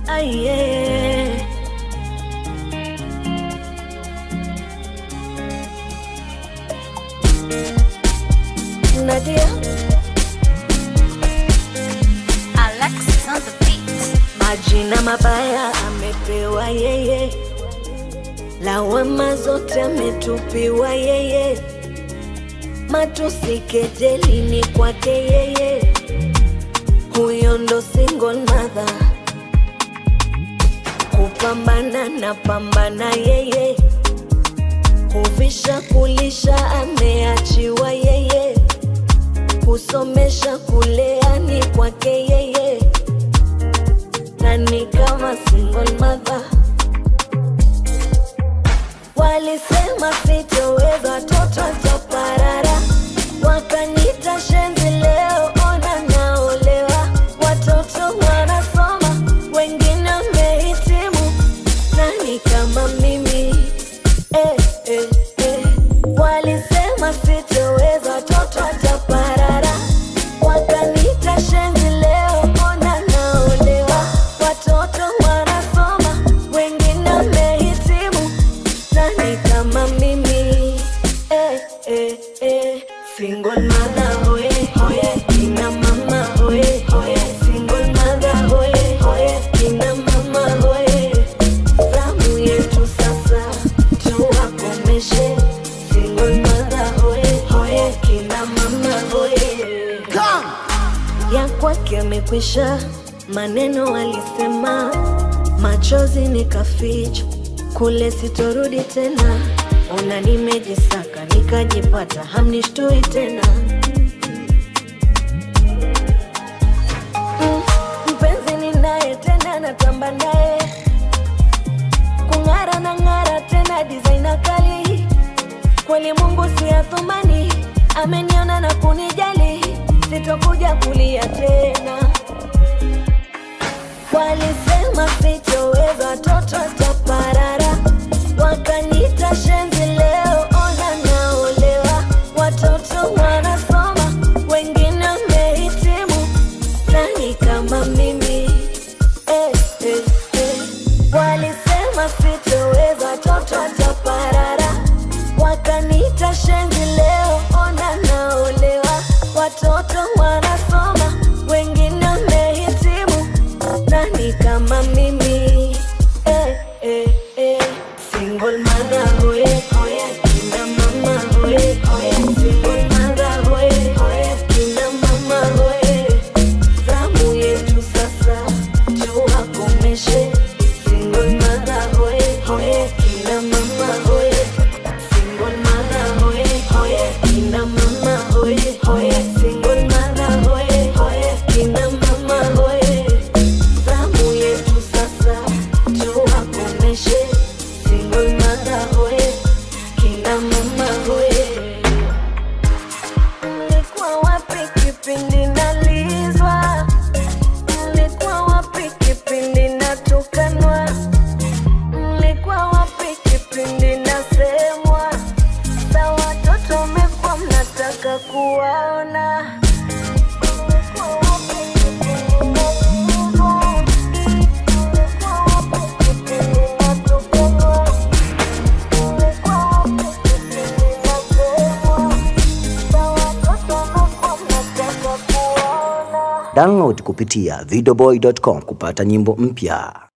Aye. Nadia, Alexis on the beat. majina mabaya amepewa yeye, lawama zote ametupiwa yeye, matusi kejeli ni kwake yeye, huyo ndo single mother, kupambana na pambana yeye, kuvisha kulisha ameachiwa yeye, kusomesha kulea ni kwake yeye nani kama single mother walisema sitoweza watoto toparara wakanita shenzi leo ona naolewa watoto wanasoma wengine wamehitimu nani kama mimi eh, eh, eh. walisema sitoweza watoto taparara wakanita shenzi leo ona naolewa watoto wanasoma wengine wamehitimu nani kama mimi eh, eh, eh. single mother hoye hoye kina mama hoye hoye single mother hoye hoye kina mama hoye zamu yetu sasa tuwakomeshe single mother hoye hoye kina mama hoye ya kwake amekwisha, maneno alisema, machozi nikaficha, kule sitorudi tena. Ona nimejisaka nikajipata, hamnishtui tena. Mm, mpenzi ninaye tena, natamba naye kung'ara na ng'ara tena, designer kali kweli Mungu si athumani, ameniona na kunijali, sitokuja kulia tena. Walisema sitoweza, watoto taparara, wakanita shenzi, leo ona naolewa, watoto wanasoma, wengine wamehitimu, nani kama mimi eh, eh, eh. Walisema sitoweza, watoto taparara, wakanita shenzi, leo ona naolewa, watoto wanasoma, wengine wamehitimu, nani kama mimi eh, eh, eh. Single mother hoye hoye, kina mama hoye hoye, single mother hoye hoye, kina mama hoye zamu yetu sasa tuwakomeshe single mother hoye hoye kina mama hoye single mother hoye hoye kina mama hoye hoye single mother hoye hoye kina mama hoye zamu yetu sasa tuwakomeshe single mother hoye kina mama hoye Mlikuwa wapi kipindi nalizwa? Mlikuwa wapi kipindi natukanwa? Mlikuwa wapi kipindi nasemwa? Sa watoto mmekuwa mnataka kuwaona. Mlikuwa wapi kipindi nalizwa? Mlikuwa wapi kipindi natukanwa? Mlikuwa wapi kipindi nasemwa? Sa watoto mmekuwa mnataka kuwaona. Download kupitia videoboy.com kupata nyimbo mpya.